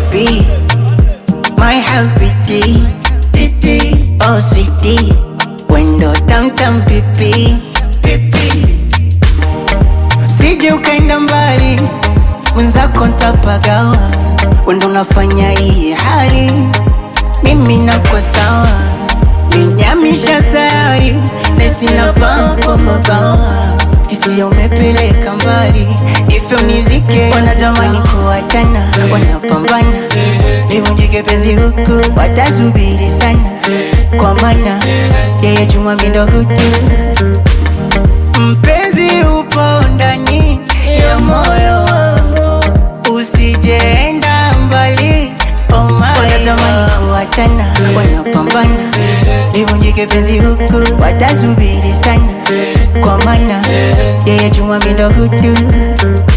baby my habiti titi oh sweetie wendo tamtam pipi pipi sije ukaenda mbali mwenzako ntapagawa wendo unafanya hii hali mimi nakwa sawa ninyamisha sayari nesina papo mabawa hisia umepeleka mbali ifyo nizike wanatamani kuachana wanapambana nivunjike penzi huku watasubiri sana kwa mana yeye chuma mindogutu mpenzi upo ndani ya moyo wangu usijeenda mbali oh my wanatamani kuachana wanapambana nivunjike penzi huku watasubiri sana kwa mana yeye chuma mindogutu